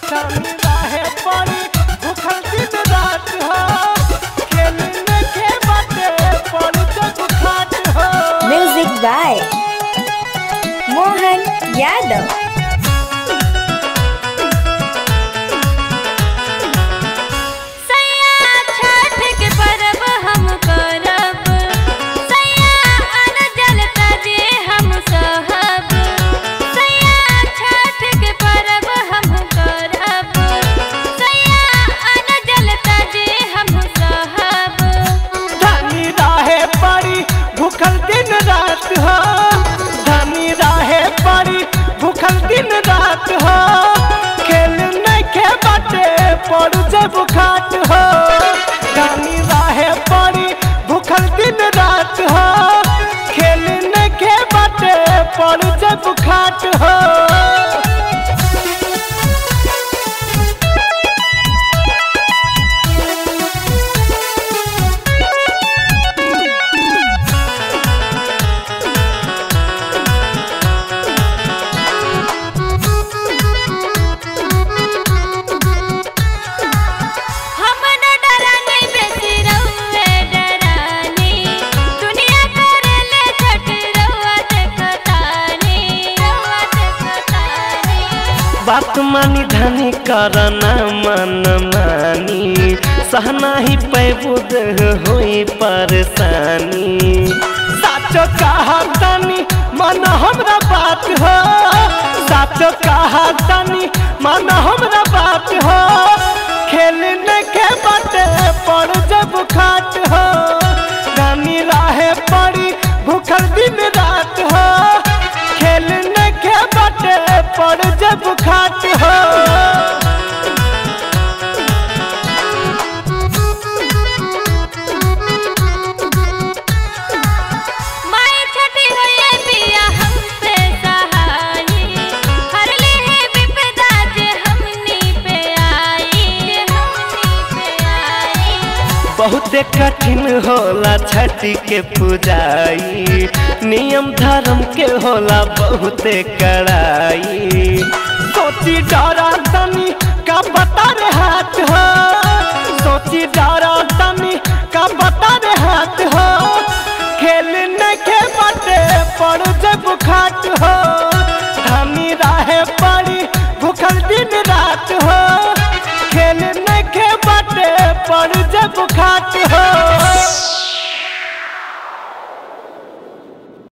जानी राहे पड़ी भूखल दिन रात हो खेलने के बाटे पड़ जब खाट हो Music by Mohan Yadav. सैया छठ के परब हम करब सैया अन जल तजे हम सहब सैया छठ के परब हम करब सैया अन जल तजे हम सहब धनी राहे पड़ी भूखल दिन रात हो धनी राहे पड़ी भूखल दिन रात हो खेलने के बाटे पड़ जब खाट हो धनी राहे पड़ी भूखल दिन रात हो खेलने के बाटे पड़ जब खाट हो हम न डरानी बेसी रउए डरानी दुनिया करेले छठ रउआ देखतानी रउआ देखतानी बात मानी धनी करना मन मानी सहना ही पैबुद होई परेशानी साचो कहा तनी मन हमरा बात हो साचो कहा तनी मन हमरा बात हो खेलने के बाटे पड़ जब खाट हो रानी राहे पड़ी भूखल दिन रात हो खेलने के बाटे पड़ जब खाट हो माई छठी होए पिया हम पे सहाई हर ले है विपदा जे हमनी पे आई जे हमनी पे आई बहुते कठिन होला छठी के पूजाई नियम धर्म के होला बहुते कड़ाई सोची डरा तनी का बता रे हाथ हो सोची डरा तनी का बता रे हाथ हो खेलने के बाटे पड़ जब खाट हो